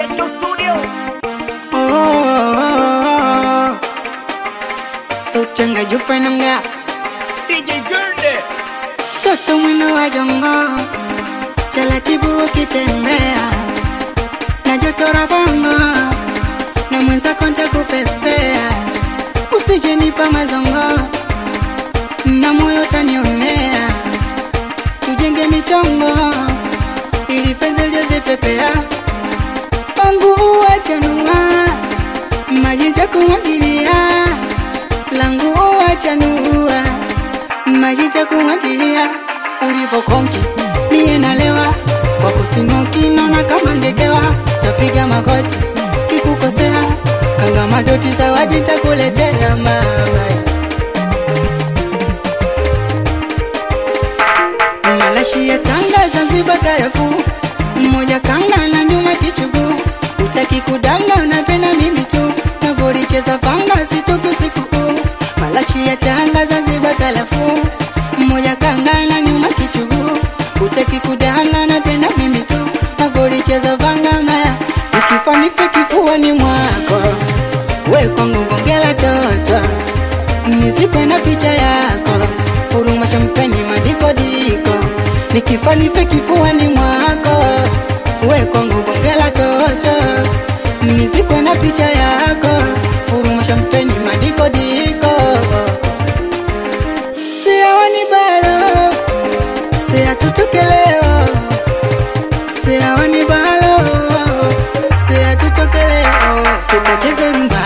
Ghetto Studio. Oh, oh, oh, oh. Sauti yanga jupa nanga DJ Gurney. toto mwino wa jongo taratibu ukitembea na joto la bongo na mwenzako ntakupepea usijenipa mazongo na moyo tanionea tujenge michongo ili penzi liozepepea wangu uwachanua maji ja kumwagilia langu uwachanua maji ja kumwagilia ulivokonki mie nalewa kwa kusinuki naona kama ngekewa tapiga magoti kikukosea kanga madoti zawaji takuletea mama malashi ya Tanga, Zanzibar, karafuu mmoja kanga na nyuma kichugu, utaki kudanga, unapenda mimi tu, navoricheza fanga sitoki usiku huu. Malashi ya Tanga, Zanzibar, karafuu mmoja kanga na nyuma kichugu, utaki kudanga, napenda mimi tu, navoricheza fanga maya, ukifanife kifuani mwako, we kwangu bongela toto nizikwe na picha yako, furuma shampeni madikodiko, nikifanife kifuani mwako, we kwangu bongela toto, nizikwe na picha yako, furuma shampeni madikodiko, siawani balo, siatutuke leo, siawani balo, siatutoke leo, tukacheze rumba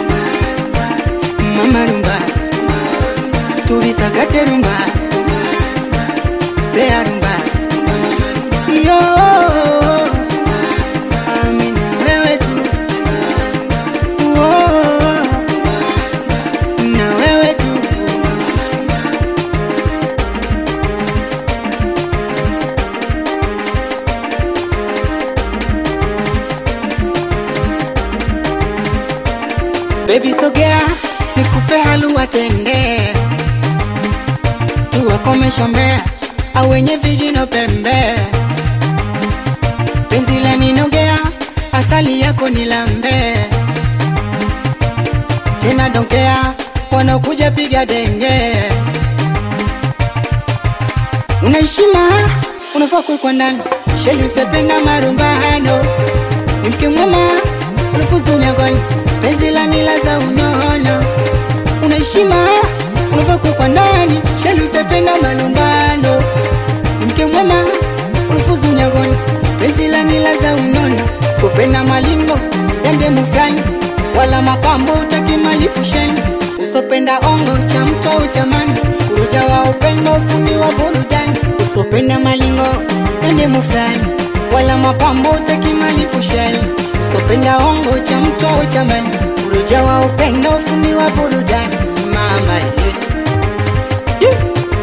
mama rumba tulisakate rumba sea rumba yo amina wewe tu Wo, na wewe tu Baby sogea nikupe halua tende tuwakomesha mbea au wenye vijino pembe penzi la ninogea asali yako ni lambe tena donkea wanaokuja piga denge unaheshima unafaa kuwekwa ndani sheli usependa marumbano ni mke mwema ulifuzu nyagoni penzi la nila za unono unaheshima unafaa kuwekwa ndani sheli usependa malumbano ni mke mwema ulifuzu nyagoni penzi la nila za unono sopenda malingo yande mufyani wala mapambo utaki malipusheni usopenda ongo cha mto utamani uruja wa upendo ufundi wa burudani usopenda malingo yande mufyani wala mapambo utaki malipusheni usopenda ongo cha mto utamani uruja wa upendo ufundi wa burudani mama yeah. Yeah.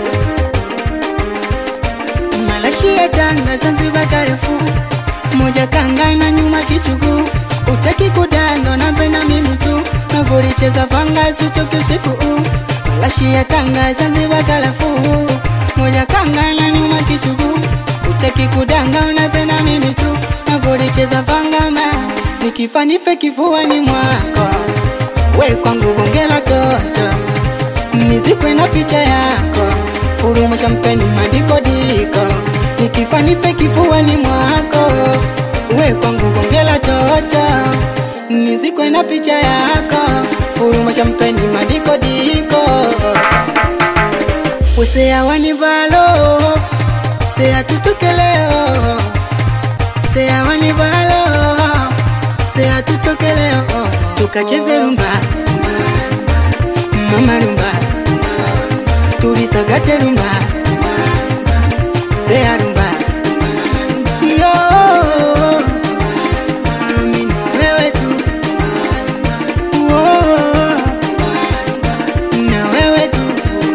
malashi ya Tanga, Zanzibar, karafuu moja kanga na nyuma kichugu, utaki kudanga, napenda mimi tu, navoricheza vanga sitoki usiku huu. Malashi ya Tanga, Zanzibar, karafuu moja kanga na nyuma kichugu, utaki kudanga, unapenda mimi tu, navoricheza vanga ma nikifanife kifuani mwako, we kwangu bongela toto nizikwe na picha yako, furuma shampeni madikodiko, nikifanife kifuani mwako, we kwangu bongela toto, nizikwe na picha yako, furuma shampeni madikodiko, usea wanivalo, sea tutoke leo, sea wanivalo, sea tutoke leo, tukacheze rumba mama rumba tulisagate rumba sea rumba yo amina wewe tu Wo, na wewe tu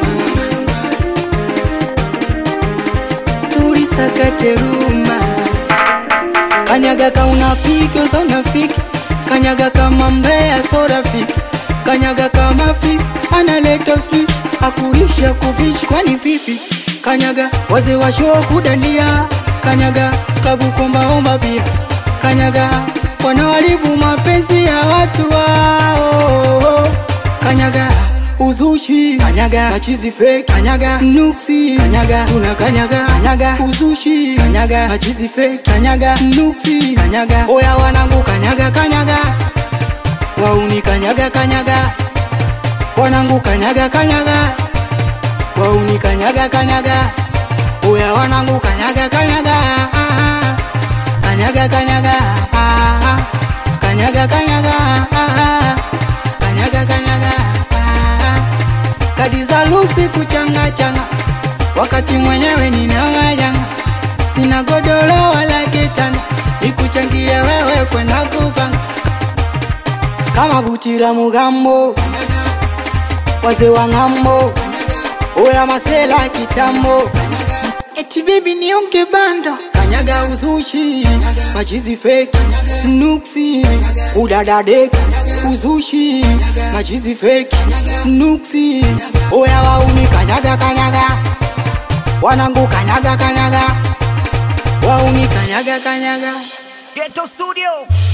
tulisagate rumba kanyaga ka unapika za unafiki kanyaga kama mbea so rafiki kanyaga kama fisi analeta snitch akulisha kuvishi kwani vipi kanyaga wazee wa show kudandia kanyaga klabu kombaomba pia kanyaga wanaoharibu mapenzi ya watu wao. Kanyaga uzushi, kanyaga machizi fake, kanyaga nuksi, kanyaga tuna kanyaga, kanyaga uzushi, kanyaga machizi fake, kanyaga nuksi, kanyaga oya wanangu, kanyaga kanyaga wauni, kanyaga kanyaga wanangu, kanyaga kanyaga wauni, kanyaga kanyaga oya wanangu, kanyaga kanyaga kanyaga kanyaga kanyaga kanyaga kanyaga kanyaga kadi za lusi kuchanga changa wakati mwenyewe nina majanga sina godoro wala kitanda nikuchangie wewe kwenda kupanga kama buti la mugambo wazee wa ng'ambo oya masela kitambo eti bibi nionge bando kanyaga uzushi machizi fake nuksi udadadek uzushi machizi fake nuksi oya wauni kanyaga kanyaga wanangu kanyaga kanyaga wauni kanyaga kanyaga Ghetto Studio.